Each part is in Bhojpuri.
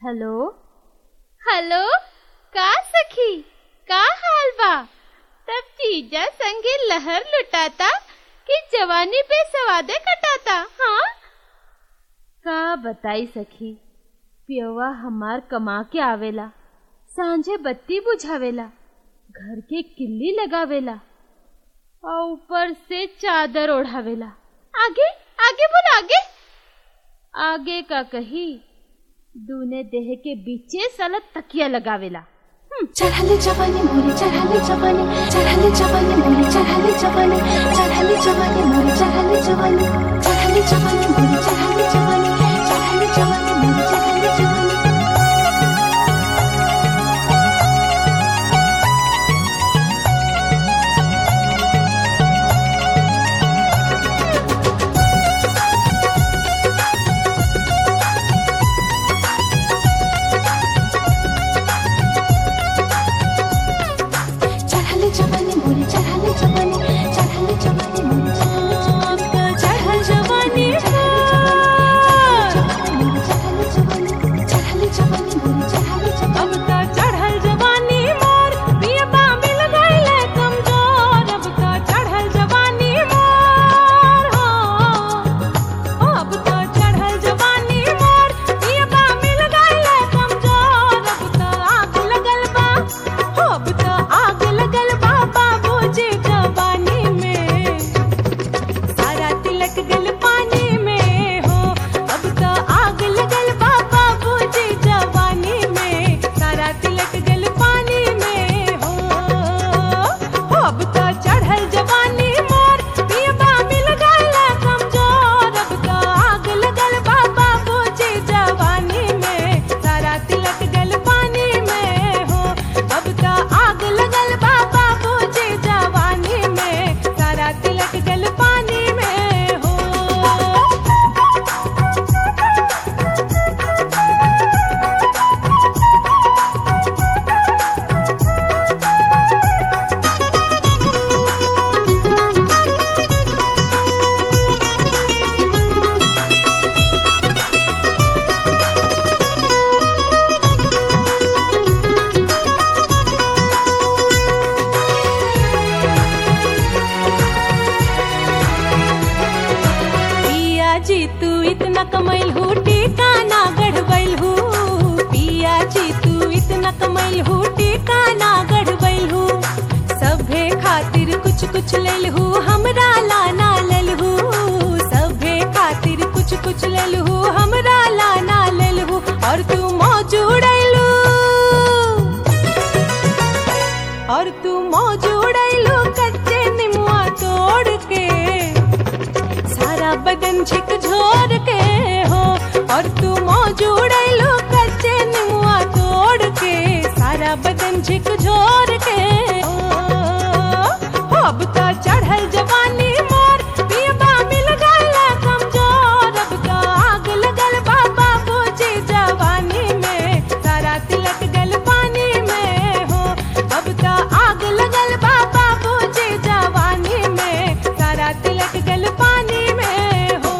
हेलो हेलो का सखी का हाल बा तब जीजा संगे लहर लुटाता कि जवानी पे सवादे कटाता हाँ का बताई सखी पियवा हमार कमा के आवेला सांझे बत्ती बुझावेला घर के किल्ली लगावेला और ऊपर से चादर ओढ़ावेला आगे आगे बोल आगे आगे का कही दूने देह के बीचे साला तकिया लगावेला चढ़ाले जवानी मोरे चढ़ाले जवानी चढ़ाले जवानी मोरे चढ़ाले जवानी चढ़ाले जवानी मोरे चढ़ाले जवानी चढ़ाले जवानी मोरे चढ़ाले जवानी चढ़ाले जवानी मोरे चढ़ाले जवानी चढ़ाले जवानी मोरे चढ़ाले जवानी चढ़ाले जवानी मोरे चढ़ाले जवानी चढ़ाले जवानी चढ़ाले जवानी चढ़ाले जवानी मोरे चढ़ाले जवानी अब त चढ़ल जवानी मोर पियबा मिल गइले कमजोर अब त चढ़ल जवानी मोर हो अब त चढ़ल जवानी मोर पियबा मिल गइले कमजोर अब त आग लगल बा हो अब त आग लगल बा बाबूजी जवानी में सारा तिलक गल पानी में हो अब तो आग लगल बा बाबूजी जवानी में सारा तिलक गल पानी में हो हो अब तो चढ़ल जवानी मोर पियबा मिल गल कमजोर अब तो आग लगल बा बाबूजी जवानी में सारा तिलक गल पानी में हो अब तो आग लगल बा बाबूजी जवानी में सारा तिलक गल पानी में हो पिया जी तू इतना कमैल हूँ टीका ना गढ़बैल हूँ पिया जी तू इतना कमैल हूँ टीका ना गढ़बैल हूँ सभे खातिर कुछ कुछ लेल हूँ हमरा लाना लेल हूँ सभे खातिर कुछ कुछ लेल हूँ हमरा लाना लेल हूँ और तू मौजूड़ैलू और तू मौजूड़ैलू कच्चे निमुआ तोड़ के सारा बदन झकझोर के हो और तू मौजूड़ैलो कच्चे निमुआ तोड़ के सारा बदन झकझोर के हो हो, अब तो चढ़ल जवानी मोर पियबा मिल गल कमजोर अब तो आग लगल बा बाबूजी जवानी में सारा तिलक गल पानी में हो अब तो आग लगल बा बाबूजी जवानी में सारा तिलक गल पानी में हो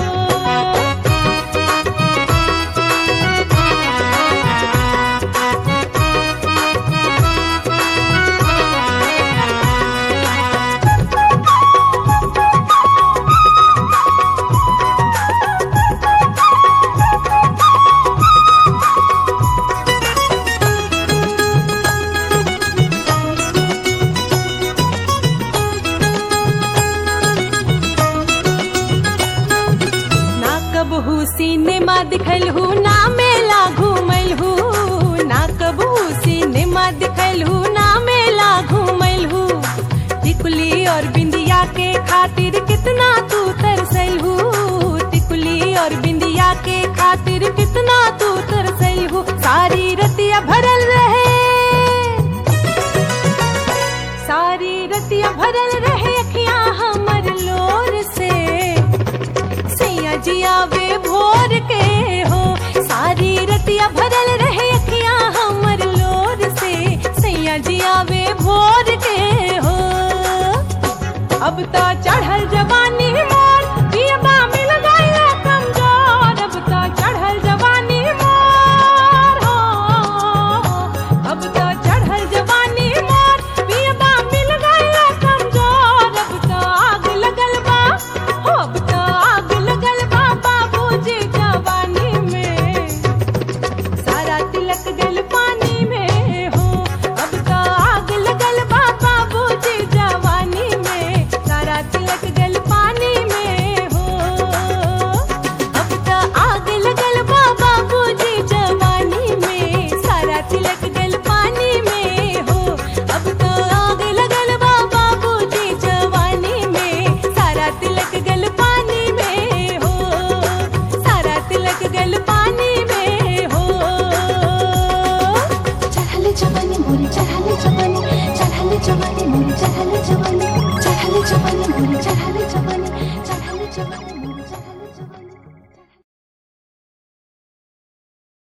ना कबहू सिनेमा दिखल हूँ ना मेला घूमल हूँ ना कबहू सिनेमा दिखल हूँ ना मेला घूमल हूँ टिकुली और बिंदिया के खातिर कितना तू तरसल हूँ टिकुली और बिंदिया के खातिर कितना तू तरसल हूँ सारी रतिया भरल रहे सारी रतिया भरल रहे अखियां हमर लोर से सैया जिया वे भोर के हो सारी रतिया भरल रहे अखियां हमर लोर से सैया जिया वे भोर के हो अब तो चढ़ल जवानी मोर पियबा मिल गया कमजोर अब तो चढ़ल जवानी मोर हो जवानी मोरी चढ़ल जवानी चढ़ल जवानी मोरी चढ़ल जवानी चढ़ल जवानी मोरी